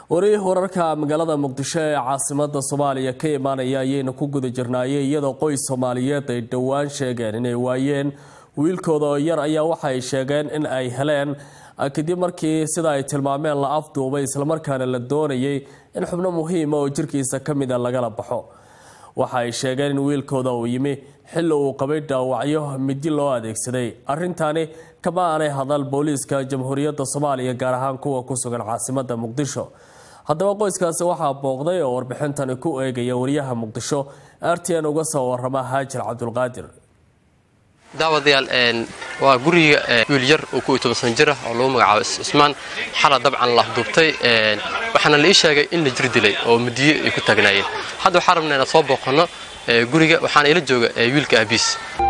wari wararka magaalada muqdisho ee caasimada soomaaliya ka imaanaya ayayna ku guda jirnaayeen iyadoo qoys soomaaliyeed ay dhowaan sheegeen inay waayeen wiilkooda oo yar ayaa waxa ay sheegeen in ay heleen kadib markii sida ay tilmaameen la afduubay islamarkaana la doonayay in xubno muhiima oo jirkiisa ka mida lagala baxo waxa ay sheegeen in wiilkooda uu yimi xilli uu qabay dhaawacyo midi loo adeegsaday arrintaani kama aanay hadal booliiska jamhuuriyadda soomaaliya gaar ahaan kuwa ku sugan caasimada muqdisho haddaba qoyskaasi waxaa booqday oo warbixintani ku eegaya wariyaha muqdisho r t n uga soo warama haajir cabdulqaadir daawadayaal waa guriga wiil yar oo ku toban san jir ah oo lagu magacaabo cismaan xala dabcan la afduubtay waxaana la ii sheegay in la jir dilay oo mudiyo ay ku taagnaayeen hadda waxaan rabnaa inaan soo booqanno guriga waxaana ila jooga wiilka aabiis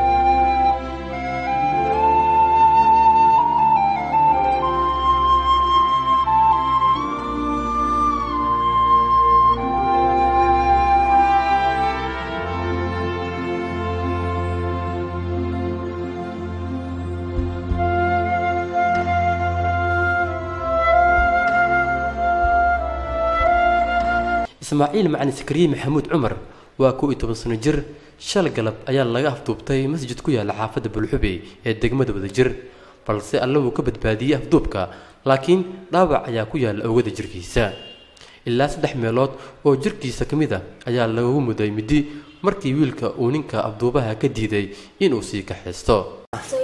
ismaaciil macalin sakariye maxamuud cumar waa kow iyo toban sano jir shal galab ayaa laga afduubtay masjid ku yaalla xaafadda bulxube ee degmada wadajir balse alle wuu ka badbaadiyey afduubka laakiin dhaawac ayaa ku yaalla oogada jirkiisa ilaa saddex meelood oo jirkiisa ka mid a ayaa lagu muday midi markii wiilka uu ninka afduubaha ka diiday inuu sii kaxaysto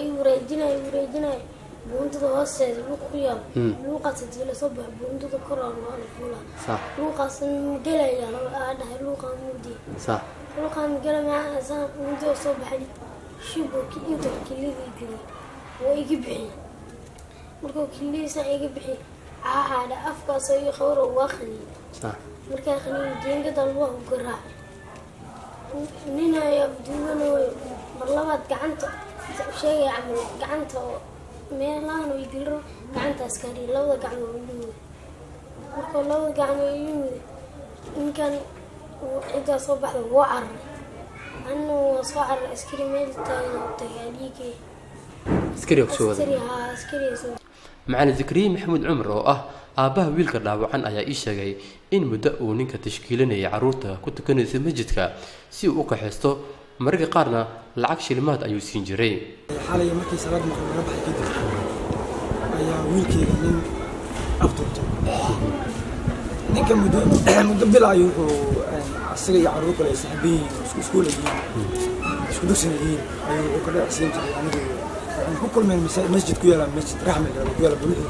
buundada hoosteeda luuq ku yaal luuqaas hadii lasoo baxo buundada koraan waa la fuulaa luuqaasan gelaya aa dhahay luuqaan mudiya luuqaan gela maasaan mudiya soo baxay shibo inta kilidii geliy waa iga bixiy markuu kilidiisan iga bixiy caaxaadha afkaasoo iyo khawra waa qaniin markaa qaniin jeengadan waa u garaacay ninaya duubanooyo mar labaad gacanta sheegaya camal gacanta oo meelahan way dilro gacantaas kaariya labada gacmo imuuda markuu labada gacmo imuuda ninkan ciddaa soo baxda waa cararay anna waa soo cararay askari meel taagan tagay dhiigay macalin zakariye maxamuud cumar oo ah aabbaha wiilka dhaawacan ayaa ii sheegay in muddo uu ninka tashkiilinayay carruurta ku tukanaysa masjidka si uu u kaxaysto mararka qaarna lacag shilimaad ayuu siin jiray xalay markii salaad maqrib laga baxay kadib ayaa wiilkeyga nin afduubtay ninka muddo muddo bilaayo wuxuu asaga iyo carruur kale ay saxaban yihiin isku iskuul yihiin isku dugsin yihiin ayuu wuxuu ka dhacsiin jiray anigu waxaan ku kulmeen masjid ku yaala masjid raxmed ku yaala buluxi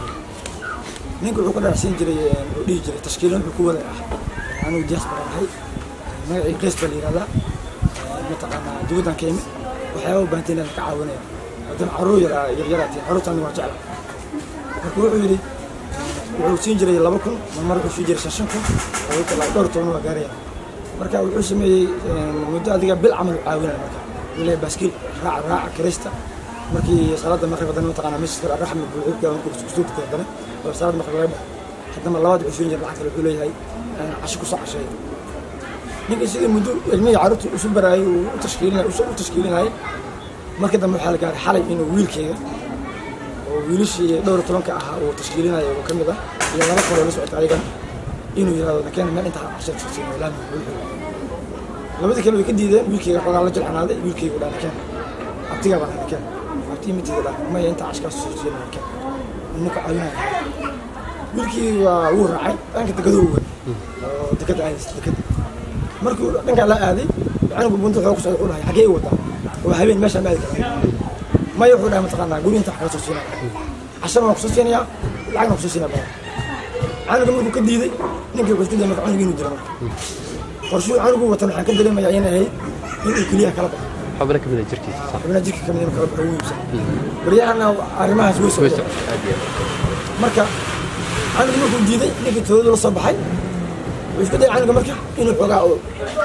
ninka wuxuu ka dhacsiin jiray oo dhihi jiray tashkiilan wuxuu ku wada ah anigu jaas baan ahay magacii qays baa la yihahdaa mataqaanaa dibaddan ka imid waxyaaba u baahantay inaan ka caawinaya haddana carruur yar yaryaraatay carruurtaan waa jecla marka wuxuu yidhi wuxuu siin jiray laba kun mar wuxuu siin jiray shan shan kun ilaa dhowr toban waa gaaraya marka wuxuu sameeyey muddo adiga bil camal caawinaya marka ilaa baaskiil raaca raaca kirista markii salaada maqrib haddana mataqaanaa masjidka raxmi buuxibka markuu kusuubka haddana oo salaada maqrib laga baxo haddana labaad wuxuu siin jiray lacag kale wuxuu leeyahay casho kusoo casheeya ninka sidii muddo ilmihii carruurta isu baraayay uu u tashkiilinay u tashkiilinayay markii dambe waxaa la gaaray xalay inuu wiilkeyga oo wiilashii dhowr tobanka ahaa uu tashkiilinaya oo ka mid ah iyo laba kaloo la socota ayagan inuu yidhahdo nakeen meel intaa cashar kusasiin laami labadii kale way ka diideen wiilkeyga xogaa la jilcanaaday wiilkeygu dhaa nakeen abtigaa baa nakeen abtii matiga dhaa maya intaa cashkaas kusasiin nakeen ninka caawinaya wiilkii waa wuu raacay dhanka dekadoo uwan oo dekada aadaysa dekada markuu dhankaa la aaday canugu bunta wuxuu ku socday wuxuu dhahay xaggee i wadaa waa habeen meeshaan ma aadi karaa maya wuxuu dhahay mataqaanaa guri inta kala soo siinaya cashana waan kusoo siinayaa lacagna kusoo siinaya badan canuga markuu ka diiday ninkii wuxuu isku dayay marka canuga inuu dilo marka qorshuu canugu watan waxaan ka dareemayaa inay ahayd inuu keliyaha kala baxo xubna kamid jirkiisa xubnaha jirka kamid inuu kala baxo ugu iibsan waryahana arrimahaas way socdeen marka canugu markuu diiday ninkii toodadu la soo baxay wuxuu isku dayay canuga marka inuu xoogaa oo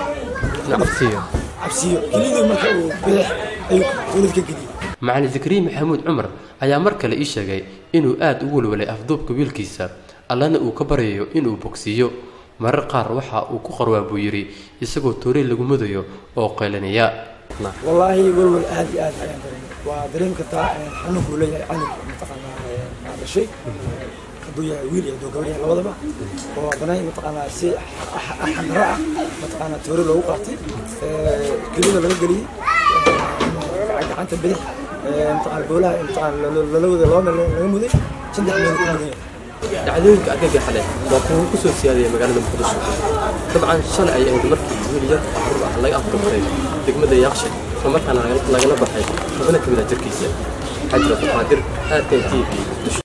cabsiyo cabsiyo kelidii marka uu bidix ayuu toodad ka geliyey macalin zakariye maxamuud cumar ayaa mar kale ii sheegay inuu aad u walwalay afduubka wiilkiisa allana uu ka baryayo inuu bogsiiyo marar qaar waxa uu ku qarwaa buu yidhi isagoo toorey lagu mudayo oo qaylanaya wallaahi walwal aad iyo aad ayaan dareemay waa dareemi kartaa xanuunkuu leeyahay canug mataqaanaa dhashay hadduu yahay wiil iyo hadduu gabar yahay labadaba oo haddana mataqaanaa si xandaro ah mataqaanaa toore loogu qaatay kelida laga geliyey gacanta bidix mataqaana boolaha mataqaana lala wada laba meel laga muday saddex meel ku mudan yahay dhacdooyinka argagaxa leh waa kuwa ku soo siyaadaya magaalada muqdisho dabcan shalay ay ahayd markii wiil yar carruur ah laga afduubtay degmada yaaqshe islamarkaana lagala baxay xubno ka mid ah jirkiisa xajra qaadir aadkan t v muqdisho